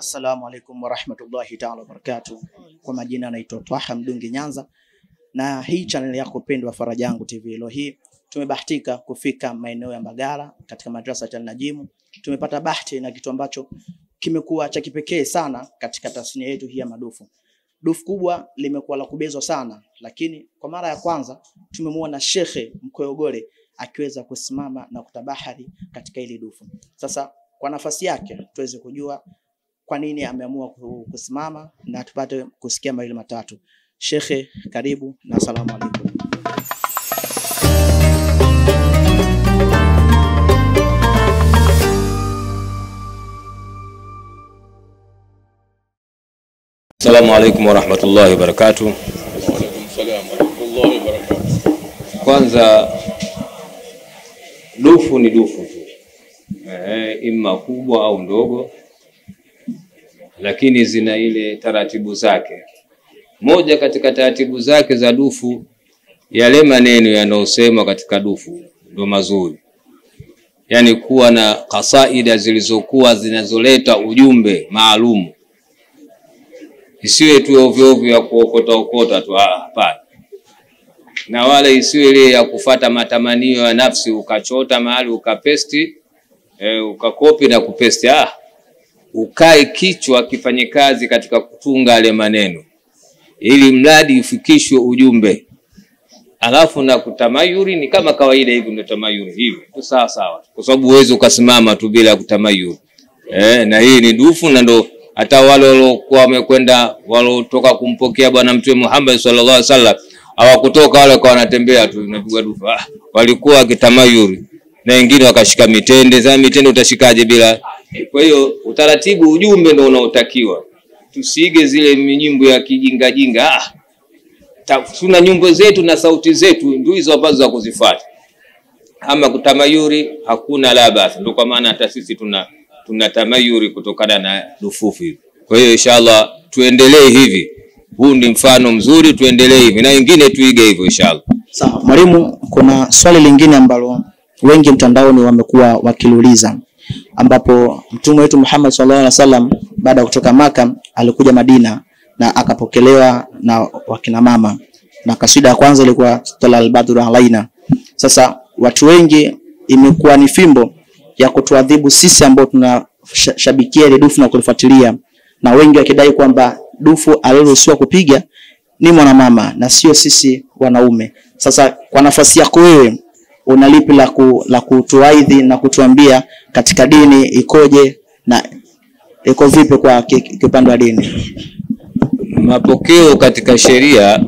Assalamu alaikum warahmatullahi taala wabarakatuh. Kwa majina anaitwa Twaha Mdungi Nyanza, na hii channel yako pendwa Faraja Yangu TV. Leo hii tumebahatika kufika maeneo ya Mbagala katika madrasa ya Najimu. Tumepata bahati na kitu ambacho kimekuwa cha kipekee sana katika tasnia yetu hii ya madufu. Dufu kubwa limekuwa la kubezwa sana, lakini kwa mara ya kwanza tumemwona Shekhe Mkoyogole akiweza kusimama na kutabahari katika hili dufu. Sasa kwa nafasi yake tuweze kujua kwa nini ameamua kusimama na tupate kusikia mawili matatu. Shekhe, karibu na asalamu alaikum. Assalamu alaikum warahmatullahi wabarakatuh. Waalaikum salam warahmatullahi wabarakatuh. Kwanza dufu ni dufu tu, eh, ima kubwa au ndogo, lakini zina ile taratibu zake. Moja katika taratibu zake za dufu, yale maneno yanayosema katika dufu ndo mazuri, yaani kuwa na kasaida zilizokuwa zinazoleta ujumbe maalumu isiwe tu ovyo ovyo ya kuokota okota tu, ah, hapana. Na wala isiwe ile ya kufata matamanio ya nafsi, ukachota mahali ukapesti, e, ukakopi na kupesti. Ah, ukae kichwa kifanye kazi katika kutunga yale maneno, ili mradi ifikishwe ujumbe. Alafu na kutamayuri ni kama kawaida hivi, ndio tamayuri hivi tu, sawa sawa, kwa sababu huwezi ukasimama tu bila kutamayuri. Eh, na hii ni dufu na ndo hata wale waliokuwa wamekwenda waliotoka kumpokea Bwana Mtume Muhammad sallallahu alaihi wasallam hawakutoka wale kwa wanatembea tu napigwa dufu. Ah, walikuwa wakitamayuri na wengine wakashika mitende. Sasa mitende utashikaje bila? Kwa hiyo utaratibu, ujumbe ndio unaotakiwa, tusiige zile nyimbo ya kijinga jinga. Ah, ta- tuna nyimbo zetu na sauti zetu ndio hizo ambazo za kuzifuata. Ama kutamayuri hakuna la basi, ndio kwa maana hata sisi tuna tuna tamayuri kutokana na dufufu hivi. Kwa hiyo inshallah tuendelee hivi, huu ni mfano mzuri, tuendelee hivi na wengine tuige hivyo inshallah. Sawa, mwalimu, kuna swali lingine ambalo wengi mtandaoni wamekuwa wakiliuliza, ambapo mtume wetu Muhammad sallallahu alaihi wasallam baada ya kutoka Maka alikuja Madina na akapokelewa na wakina mama, na kasida ya kwanza ilikuwa tala albadru alaina. Sasa watu wengi imekuwa ni fimbo ya kutuadhibu sisi ambao tunashabikia ile dufu na kulifuatilia, na wengi wakidai kwamba dufu aliruhusiwa kupiga ni mwanamama na sio sisi wanaume. Sasa kwa nafasi yako wewe, una lipi la, ku, la kutuaidhi na kutuambia katika dini ikoje na iko vipi kwa ki- ki- kiupande wa dini? Mapokeo katika sheria,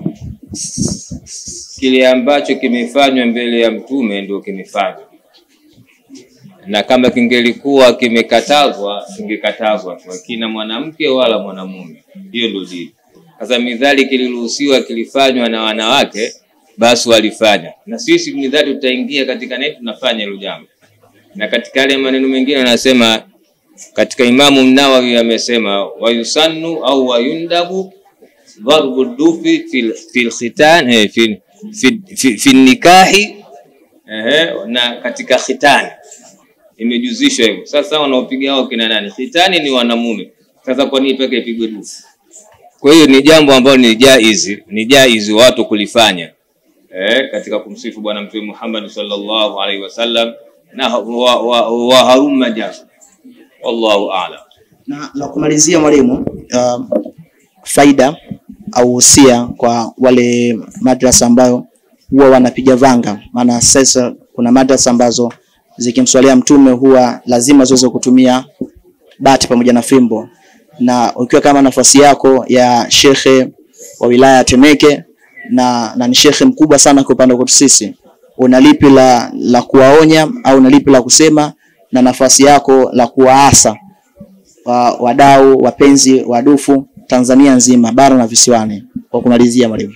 kile ambacho kimefanywa mbele ya mtume ndio kimefanywa, na kama kingelikuwa kimekatazwa kingekatazwa tu, akina mwanamke wala mwanamume. Hiyo ndio dini. Sasa midhali kiliruhusiwa kilifanywa na wanawake, basi walifanya, na sisi midhali tutaingia katika neti, tunafanya hilo jambo. Na katika yale maneno mengine anasema katika Imamu Nawawi amesema wayusannu au wayundabu dharbu dufi fil, fil khitan eh, fil, fil, fil, fil nikahi eh, na katika khitani imejuzishwa hivyo. Sasa wanaopiga hao kina nani? Khitani ni wanamume. Sasa kwa nini peke ipigwe dufu? Kwa hiyo ni jambo ambalo ni jaizi, ni jaizi watu kulifanya eh, katika kumsifu Bwana Mtume Muhammad sallallahu alaihi wasallam na wa, wa, wa haruma jambo. Wallahu a'lam. Na la kumalizia mwalimu, uh, faida au usia kwa wale madrasa ambayo huwa wanapiga vanga, maana sasa kuna madrasa ambazo zikimswalia mtume huwa lazima ziweze kutumia bati pamoja na fimbo, na ukiwa kama nafasi yako ya shekhe wa wilaya ya Temeke na, na ni shekhe mkubwa sana kwa upande wetu sisi, una lipi la, la kuwaonya au una lipi la kusema na nafasi yako la kuwaasa wa, wadau wapenzi wa dufu Tanzania nzima bara na visiwani, kwa kumalizia mwalimu?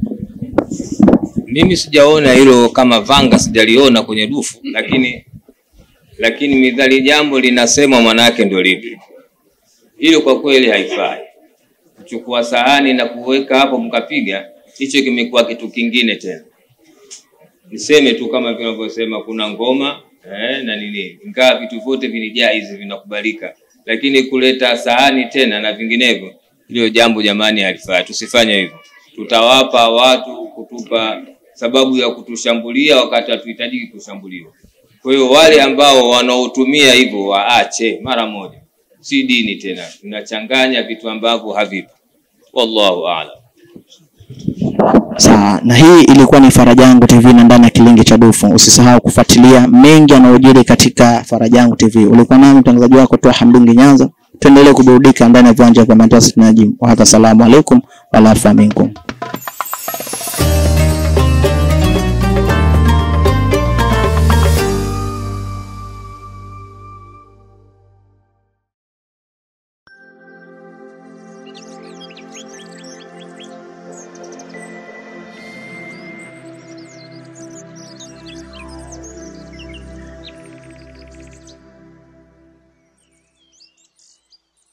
Mimi sijaona hilo kama vanga, sijaliona kwenye dufu, lakini lakini midhali jambo linasemwa manake ndio lipi. Hilo kwa kweli haifai kuchukua sahani na kuweka hapo mkapiga, hicho kimekuwa kitu kingine tena. Niseme tu kama vinavyosema kuna ngoma eh, na nini, ingawa vitu vyote vinijaizi vinakubalika, lakini kuleta sahani tena na vinginevyo, hilo jambo jamani halifai, tusifanye hivyo. Tutawapa watu kutupa sababu ya kutushambulia wakati hatuhitajiki kushambuliwa. Kwa hiyo wale ambao wanaotumia hivyo waache mara moja, si dini tena, tunachanganya vitu ambavyo havipo. Wallahu a'lam. Sawa, na hii ilikuwa ni Faraja Yangu TV na ndani ya Kilingi cha Dufu. Usisahau kufuatilia mengi yanayojiri katika Faraja Yangu TV. Ulikuwa nami mtangazaji wako Toa Hamdungi Nyanza. Tuendelee kuburudika ndani ya viwanja vya Manchester United. Wa hadha, salamu alaikum wa rahmatullahi minkum.